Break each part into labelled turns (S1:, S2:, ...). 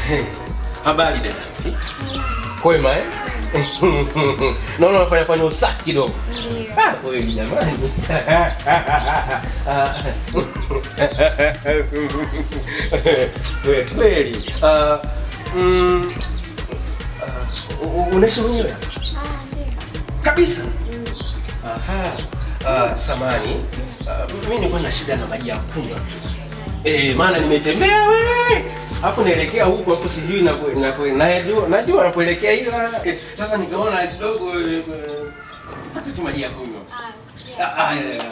S1: Habari dada. Kwema eh? Naona unafanya fanya usafi kidogo.
S2: Ndio.
S1: Ah, wewe jamani. Ah. Wewe kweli. Ah, mm, ah, u- u- unaishi mwenyewe?
S2: Ah, ndio.
S1: Kabisa. Aha. Ah, samani. Ah, mimi nilikuwa na shida na maji ya kunywa tu. Eh, maana nimetembea we. Alafu naelekea huko alafu sijui na na najua najua napoelekea ila eh, sasa nikaona kidogo eh, eh, pata tu maji ya kunywa.
S2: Ah, sikia.
S1: Ah, ah, ya, ya.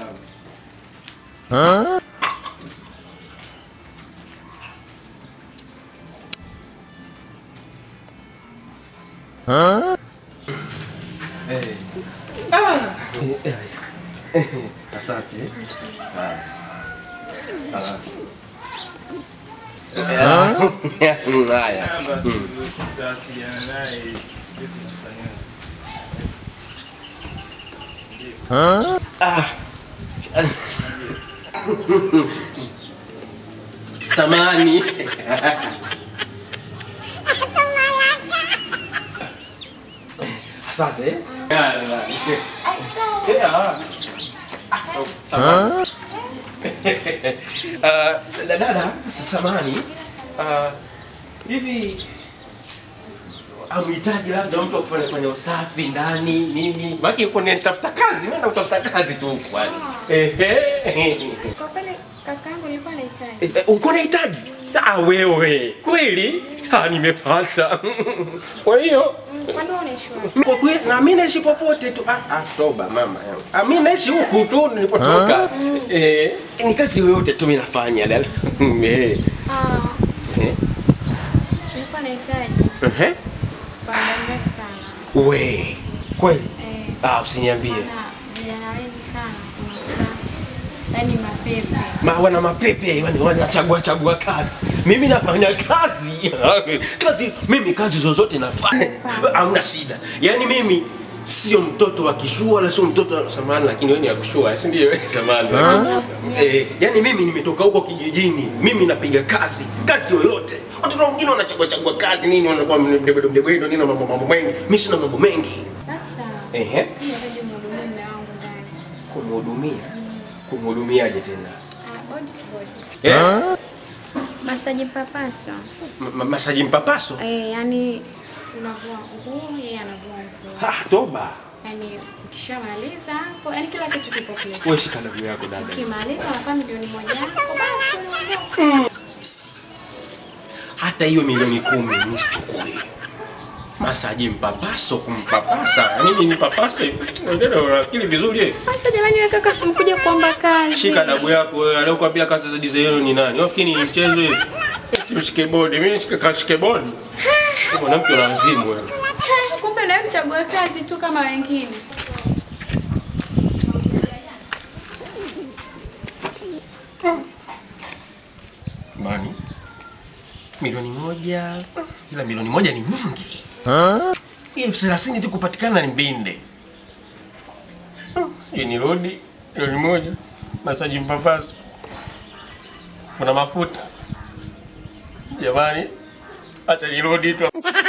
S1: Eh. Ah. Eh, eh, eh. Asante. Ah. Ah. Ah. Haya.
S3: tutawasiliana naye vitu tunafanya.
S1: Ah. Tamani. Asante.
S2: Ah, sawa.
S1: Yeah. Ah, oh, samahani. Ah, dada, samahani. Ah, hivi amhitaji labda mtu akufanya fanya usafi ndani nini? Maki yuko nitafuta kazi, mimi naenda kutafuta kazi tu huko kwani. Ehe.
S2: Kwa kweli kakaangu nilikuwa nahitaji.
S1: Eh, eh, Uko nahitaji? Ah, wewe kweli? Ah, nimepata. Kwa hiyo
S2: Mm, Kwani wewe unaishi wapi?
S1: kwa kweli na mimi naishi popote tu. Ah, ah toba mama yangu. Ah, mimi naishi huku tu nilipotoka. Eh, ni kazi yoyote tu mimi nafanya dada. Eh.
S2: Ah,
S1: Eh.
S2: nilikuwa nahitaji
S1: Ehe.
S2: kwa muda mrefu sana.
S1: We. Kweli?
S2: Eh,
S1: Ah, usiniambie.
S2: maana vijana wengi sana unakuta yaani mapepe.
S1: Ma, wana mapepe yani wanachagua chagua kazi. Mimi nafanya kazi. kazi mimi kazi zozote nafanya. Hamna shida. Yaani mimi sio mtoto wa kishua wala sio mtoto wa samani lakini wewe ni wa kishua, si ndio? Samani. Eh, yani mimi nimetoka huko kijijini. Mimi napiga kazi, kazi yoyote. Watoto wengine wanachagua chagua kazi nini wanakuwa mdebwedo mdebwedo nini mambo mambo mengi. Mimi sina mambo mengi.
S2: Sasa
S1: Ehe.
S2: mimi nahitaji mhudumie mume wangu ndani.
S1: Kumhudumia. Kumhudumiaje tena?
S2: Ah, body to body.
S1: Eh?
S2: Masaji papaso.
S1: Ma- ma- Masaji mpapaso.
S2: Eh, yani unavua nguo, yeye anavua nguo.
S1: Ah, toba.
S2: Yaani ukishamaliza hapo, yani kila kitu kipo kule.
S1: Wewe shika damu yako dada.
S2: Ukimaliza unapata milioni moja yako basi unaondoka.
S1: Hata hiyo milioni kumi nisichukue. Masaji mpapaso kumpapasa. Nini nipapase? Wewe unakili vizuri eh?
S2: Sasa jamani, wewe kaka simkuja kuomba kazi.
S1: Shika damu yako wewe. Aliyokuambia kazi za dizaino ni nani? Unafikiri ni mchezo hivi? Mshike bodi, mimi shike kashike bodi. Wewe Mwanamke una wazimu wewe.
S2: Ha, Kumbe nawe kuchagua kazi tu kama wengine.
S1: Mani. Milioni moja. Ila milioni moja ni nyingi. Hii elfu thelathini tu kupatikana ni mbinde. Hii ni rodi milioni moja. Masaji mpapaso. Kuna mafuta. Jamani, acha nirudi tu.